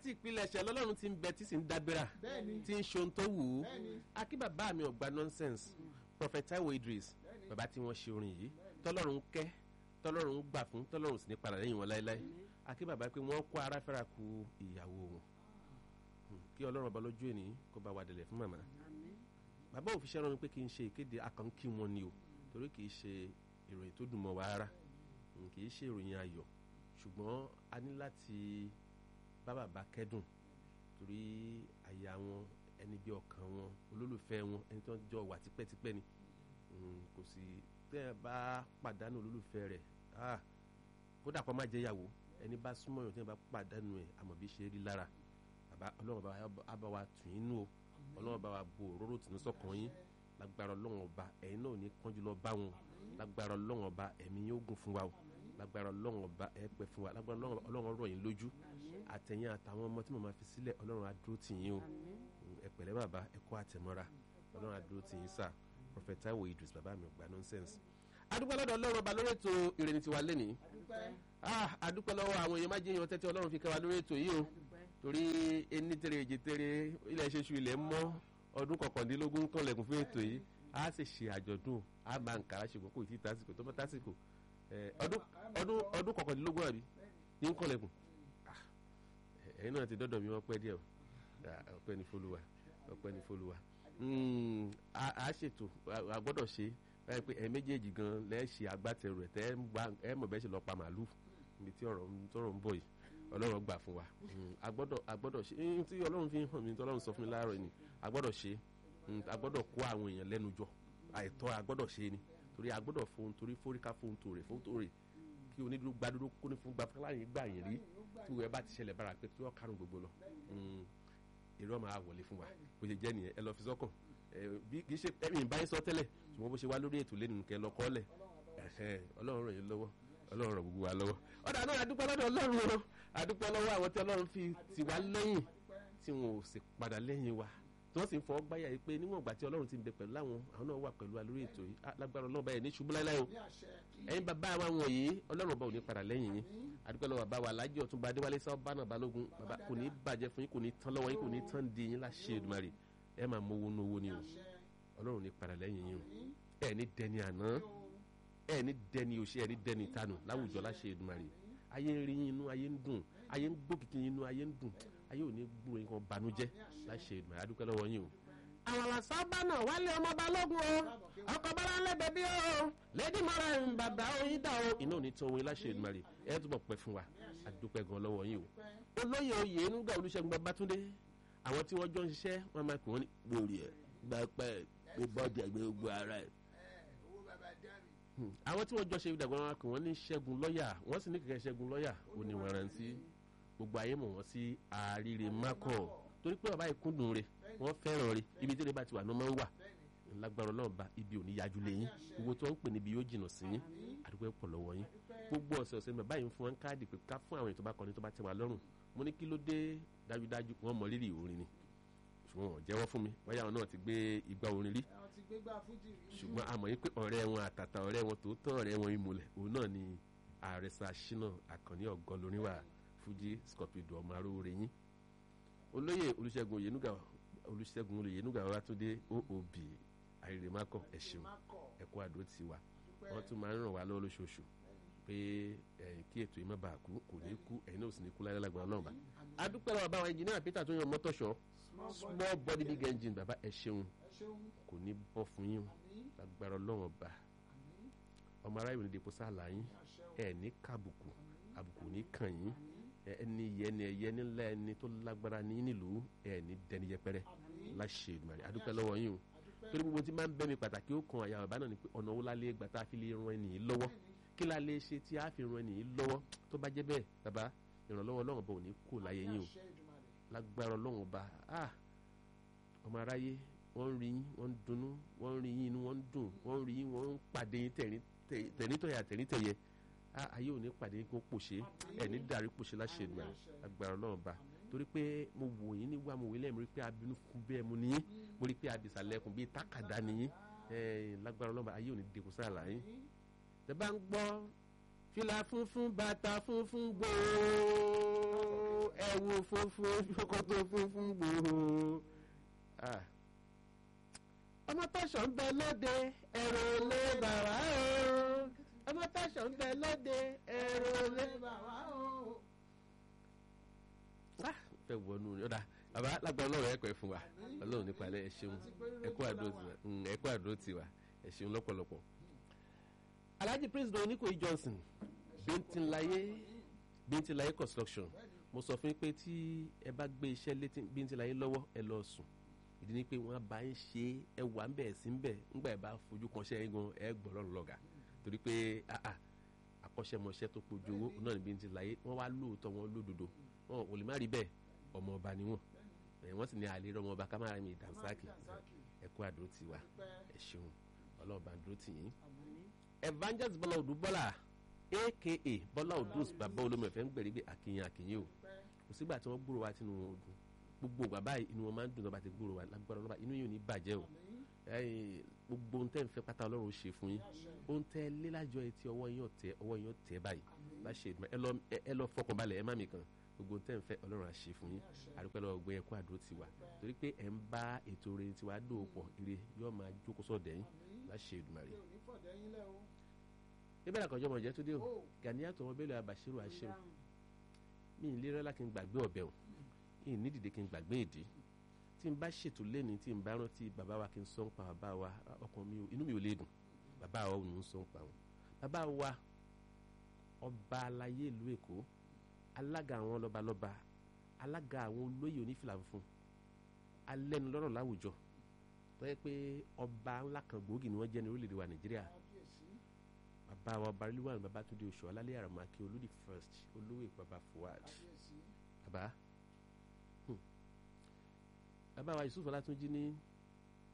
ìpilẹ̀ṣẹ̀ lọ́lọ́run ti ń bẹ tí sì ń dábẹ́rà Bẹ́ẹ̀ni. tí ń ṣe ohun tó wù ú Bẹ́ẹ̀ni. akí bàbá mi ò gba nonsense prophet Taiwo Idris Bẹ́ẹ̀ni. bàbá tí wọ́n ṣe orin yìí tọ́lọ́run ń kẹ́ tọ́lọ́run ń gbà fún tọ́lọ́run sì ní padà lẹ́yìn wọn láéláé akí bàbá pé wọ́n kó ara fẹ́ra ku ìyàwó wọn Hmm, kí ọlọ́run ọba lójú ènìyàn kó bá wa délẹ̀ fún màmá bàbá òfìṣẹ́ rán mi pé kí n ṣe ìkéde akànkí wọn ni o torí kì í ṣe ìròyìn tó dùn mọ́ wa rárá Hmm, kì í ṣe ìròyìn ayọ̀ ṣùgbọ́n a ní láti bá bàbá kẹ́dùn torí àyà wọn ẹni bí ọkàn wọn olólùfẹ́ wọn ẹni tó ń jọ wà tipẹ́tipẹ́ ni Hmm, kò sí tẹ́ ẹ bá pàdánù olólùfẹ́ rẹ̀ ah, kódà kó má jẹ́ ìyàwó ẹni bá súnmọ́ yàn tí wọ́n bá pàdánù ẹ̀ àmọ́ bí ṣe rí lára bàbá ọlọ́run bá wa- á bá wa tù yín nù o ọlọ́run bá wa bo òróró tì ní sọ́kàn yín lágbára ọlọ́run ọba ẹ̀yin náà ò ní kánjú lọ bá wọn lágbára ọlọ́run ọba ẹ̀mí yóò gùn fún wa o lágbára ọlọ́run ọba ẹ̀ pẹ́ fún wa lágbára ọlọ́run ọlọ́run rọ̀ yín lójú àtẹ̀yìn àtàwọn ọmọ tí mo máa fi sílẹ̀ ọlọ́run á dúró tì yín o ẹ pẹ̀lẹ́ bàbá ẹ kó àtẹ̀mọ́ra ọlọ́run á dúró tì yín sà Prophet Taiwo Idris bàbá mi ò gba nonsense adúpẹ́ lọ́dọ̀ ọlọ́run ọba lórí ètò ìrẹ̀ni tiwa lẹ́nìí ah adúpẹ́ lọ́wọ́ àwọn èèyàn máa jẹ́ èèyàn tẹ́tẹ́ ọlọ́run fi kẹ́ wa lórí ètò yìí o torí ení tere èjì tere ilẹ̀ ṣeṣu ilẹ̀ mọ́ ọdún kọkàndínlógún kànlẹ̀kùn fún ètò yìí a sì ṣe àjọ̀dún a máa ń kàrà ṣùgbọ́n kò tí ì tásìkò tó bá tásìkò ẹ, ọdún ọdún ọdún kọkàndínlógún àbí ní ń kànlẹ̀kùn Ah, ẹ̀yin náà ti dọ́dọ̀ mi wọ́n pẹ́ díẹ̀ o Ah, ọpẹ́ ní fọlùwà ọpẹ́ ní fọlùwà Mm, a a ṣètò a- a gbọ́dọ̀ ṣe báyìí pé ẹ méjèèjì gan lẹ́ ṣe agbátẹrù ẹ̀ tẹ́ ẹ ń wá- ẹ mọ̀ bẹ́ẹ̀ ṣe lọ pa màálù níbi tí ọ̀rọ̀ ń- tọ́rọ̀ ń bọ̀ yìí ọlọ́run gbà fún wa Mm, a gbọ́dọ̀ a gbọ́dọ̀ ṣe ẹni tí ọlọ́run fi ń hàn mí tí ọlọ́run sọ fún mi láàárọ̀ ni a gbọ́dọ̀ ṣe Mm, a gbọ́dọ̀ kó àwọn èèyàn lẹ́nu jọ àìtọ́ a gbọ́dọ̀ ṣe ni torí a gbọ́dọ̀ fohun torí foríká fohun tòrè fohun tòrè kí onídùúró gbadúró kó ní fún gbafúláyìn gbà yín rí tí wọ́n bá ti ṣẹlẹ̀ bára pé tí wọ́n kárùn gbogbo lọ Mm, èrò máa wọlé fún wa bó ṣe jẹ́ nìyẹn ẹ lọ fi sọ́kàn ẹ, bí kì í ṣe ẹ̀mí ìbáyé sọ tẹ́lẹ̀ ṣùgbọ́n bó ṣe wá lórí ètò lẹ́nu kẹ́ lọ kọ́lẹ̀ ẹ̀hẹ́, ọlọ́run ràn yín lọ́wọ́ ọlọ́run ràn gbogbo wa lọ́wọ́ ọ̀dà náà adúpẹ́ lọ́dọ̀ ọlọ́run o adúpẹ́ lọ́wọ́ àwọn tí ọlọ́run fi tì wá lẹ́yìn tí wọn ò sì padà lẹ́yìn wa tí wọ́n sì ń fọwọ́ gbáyà yìí pé níwọ̀n ìgbà tí ọlọ́run ti ń bẹ pẹ̀lú àwọn àwọn náà wà pẹ̀lú wa lórí ètò yìí Ah, lágbára ọlọ́run báyìí ní ṣubú láíláí o ní àṣẹ ẹ̀yin bàbá wa wọ̀nyí ọlọ́run ọba ò ní padà lẹ́yìn yín adúpẹ́ lọ́wọ́ bàbá wa alájọ ọ̀túnba adéwálé sábàánà balógun bàbá kò ní bàjẹ́ fún yín kò ní tán lọ́wọ́ yín kò ní tán di yín láṣẹ Èdùmàrè ẹ máa mọ owó ní owó ni o ọlọ́run ò ní padà lẹ́yìn yín o ẹ ní dẹni àná ẹ ní dẹni òṣè ẹ ní dẹni ìtanù láwùjọ láṣẹ Èdùmàrè ayé ń rí yín inú ayé ń dùn ayé ń gbókìkì yín inú ayé ń dùn ayé ò ní gbúrò yín kan banújẹ́ láṣẹ Èdùmàrè adúpẹ́ lọ́wọ́ yín o àwọn làṣàbà náà wálé ọmọ balógun o ọkọ bọ́láńlé bẹbí o lẹ́dí mọ́ra ń bàbá oyin dá o iná ò ní tán oyin láṣẹ Èdùmàrè ẹ túbọ̀ pẹ́ fún wa àdúpẹ́ gan lọ́wọ́ yín o olóyè oyè nígbà olùṣègùn babátúndé àwọn tí wọ́n jọ ń ṣiṣẹ́ wọ́n máa pè wọ́n ní gbòòrì ẹ̀ gbàpẹ́ gbé bọ́ọ̀dì ẹ̀gbẹ́ gbogbo ara ẹ̀ owó bàbá dá mi Hmm. àwọn tí wọ́n jọ ṣe ìdàgbà wọn kò wọ́n ní ṣẹ́gun lọ́ọ̀yà wọ́n sì ní kẹ̀kẹ́ ṣẹ́gun lọ́ọ̀yà ó ní wọn rántí gbogbo ayé mọ̀ wọ́n sí àríre mákọ̀ torí pé bàbá ìkúndùn rẹ̀ wọ́n fẹ́ràn rẹ̀ ibi tí ó lè bá ti wà ní ọmọ ń wà lágbára ọlọ́run bá ibi ò ní yájú lé yín gbogbo tí wọ́n ń pè níbi yóò jìnnà sí yín àdúgbò pọ̀ lọ́wọ́ yín gbogbo ọ̀sẹ̀ ọ̀sẹ̀ bàbá yìí ń fún wọn káàdì pé ká fún àwọn èèyàn tó bá kọrin tó bá tẹ́ wa lọ́rùn mo ní kí ló dé dájúdájú wọ́n mọ rírì orin ni ṣùgbọ́n wọ́n jẹ́wọ́ fún mi bóyá àwọn náà ti gbé igbá orin rí àwọn ti gbégbá fújì rí ṣùgbọ́n a mọ̀ yín pé ọ̀rẹ́ wọn àtàtà ọ̀rẹ́ wọn tòótọ́ ọ̀rẹ́ wọn ìmùlẹ̀ òun náà ni àrẹsà ṣínà àkànní ọ̀gọ́ lóríwà fújì scorpido ọmọ aróore yín olóyè olùṣègùn òyìnúgà olùṣègùn òyìnúgà ọlátúndé oòb àìrèmákọ ẹ̀ṣin mákọ̀ ẹ̀kọ́ àdó ti wà wọ́n tún máa ń ràn wá lọ́wọ́ lóṣooṣù pé ẹ̀yìn kí ètò yìí má bàa kú kò ní kú ẹ̀yin náà ò sì ní kú láyé lágbára náà bá adúpẹ́ lọ́wọ́ báwọn ẹnjìnìá peter tó yan mọ́tòṣọ́ small body big engine bàbá ẹ̀ ṣeun ẹ ṣeun kò ní bọ́ fún yín o àmín lágbára ọlọ́run ọba àmín ọmọ aráyè ní depo sáàlà yín àṣẹ o ẹ ní kábùkù àbùkù ní kàn yín ẹ ẹni yẹ ni ẹyẹ nílá ẹni tó lágbára ní nílùú ẹ ní dẹni yẹpẹrẹ àmín láṣẹ ìdùmarè adúpẹ́ lọ́wọ́ yín o àdúpẹ́ torí gbogbo tí máa ń bẹ́ mi pàtàkì ó kan àyà bàbá náà ni pé ọ̀nà wo la lè gbà tá a fi lè ran ẹnì yìí lọ́wọ́ kí la lè ṣe tí a fi ran ẹnì yìí lọ́wọ́ tó bá jẹ́ bẹ́ẹ̀ bàbá ìrànlọ́wọ́ ọlọ́run ọba ò ní kú láyé yín o àṣẹ Èdùmàrè lágbára ọlọ́run ọba ah ọmọ aráyé wọ́n ń rí yín wọ́n ń dunnú wọ́n ń rí yín inú wọ́n ń dùn wọ́n ń rí yín wọ́n ń pàdé yín tẹ̀rín tẹ̀- tẹ̀ríntọ̀yà tẹ̀ríntẹ̀yẹ ah ayé ò ní pàdé yín kó pòṣé ẹ̀ ní dàrí pòṣé láṣẹ ìgbà lágbára ọlọ́run ọba torí pé mo wò yín níwá mo wò yín lẹ́yìn mo rí pé abinú fún bẹ́ẹ̀ mo níyín mo rí pé abìsàlẹ̀kùn bíi tákàdá níyín ẹ̀ lágbára ọlọ́run ọba ayé ò ní dẹkùn sáàlà yín tẹ bá ń gbọ́ fìlà funfun bàtà funfun gbòó ẹ̀wù wo funfun ṣòkòtò funfun gbòòrò Ah. ọmọ tọ́ṣọ̀ ń bẹ lóde ẹ̀rọ lé bàbá o ọmọ tọ́ṣọ̀ ń bẹ lóde ẹ̀rọ lé bàbá o. Ah, fẹ́ wọnú ni ọ̀dà bàbá lágbára ọlọ́run ẹ̀kọ́ ẹ̀ fún wa ọlọ́run nípa ẹ̀ ẹ̀ ṣeun ẹ̀kọ́ àdúró tiwa Mm, ẹ̀kọ́ àdúró tiwa ẹ̀ ṣeun lọ́pọ̀lọpọ̀. Alhaji President Oníkòyí Johnson Bíntín-Láyé Bíntín-Láyé construction mo sọ fún yín pé tí ẹ bá gbé iṣẹ́ létí Bíntín-Láyé lọ́wọ́ ẹ lọ sùn ìdí ni pé wọ́n bá ń ṣe ẹ wà ń bẹ̀ sí ń bẹ̀ ńgbà ẹ bá fojú kan ṣẹ́ yín gan ẹ gbọ́ lọ́rùn lọ́gà torí pé ah, ah, akọ́ṣẹ́mọṣẹ́ tó pojú owó náà ní Bíntín-Láyé wọ́n wá lóòótọ́ wọn lódodo wọn ò lè má rí bẹ́ẹ̀ ọmọ ọba ni wọn ẹ wọ́n sì ní àlè ọmọ ọba ká má ra mi dànsákì ẹ kú àdó tiwa ẹ ṣeun ọlọ́run bá ń dúró tì yín. evangelist bọ́lá odù bọ́lá aka bọ́lá odù bàbá olómi ẹ̀fẹ́ ń gbẹ̀rí pé àkìyàn àkìyàn o kò sígbà tí wọ́n gbúrò wa tínú wọn dùn gbogbo ìgbà báyìí inú wọn máa ń dùn lọ́ba ti gbúrò wa lágbára ọlọ́ba inú yóò ní bàjẹ́ o ẹ̀yin, gbogbo ohun tẹ́ ń fẹ́ pátá ọlọ́run ó ṣe fún yín ohun tẹ́ lé lájọ etí ọwọ́ yín ọ̀tẹ́ ọwọ́ yín ọ̀tẹ́ báyìí bá ṣe ìdùnnú ẹ lọ ẹ lọ fọkànbalẹ̀ ẹ má mi kàn gbogbo ohun tẹ́ ń fẹ́ ọlọ́run á ṣe fún yín àdúpẹ́ lọ́wọ́ gbé ẹkún àdó tiwa torí pé ẹ̀ ń bá ètò orin tiwa dòwò pọ̀ ire yóò máa jókòó sọ̀dẹ̀ yín bá ṣe ìdùnnú rẹ̀ mi ò ní fọ̀dẹ́ yín lẹ́ o. ibẹ̀ làkànjọ́ mọ̀ jẹ́ tó dé o o Gàníyàtọ̀ wọn bẹ́ẹ̀ lọ àbàṣírò àṣírò mi ì lérò lá kí n gbàgbé ọ̀bẹ o mi ì nídìde kí n gbàgbé ìdí tí n bá ṣètò lẹ́ni tí n bá rántí bàbá wa kí n sọ ń pa bàbá wa ọkàn mi ò inú mi ò lè dùn bàbá wa ò ní sọ ń pa wọn bàbá wa ọba aláyé ìlú Èkó alága àwọn lọ́balọ́ba alága àwọn olóyè onífìlà funfun alẹ́nulọ́rọ̀ láwùjọ tó yẹ pé ọba ńlá kan gbòógì ni wọ́n jẹ́ ní orílẹ̀-èdè wa Nàìjíríà kábíyèsí bàbá wa barilúwà ní bàbá Túndé Oṣù Ọlálẹ́ Àràmàkè olódì first olówó ìpàbà Fuad kábíyèsí bàbá hmm. bàbá wa Yusuf Ọlátúnjí ní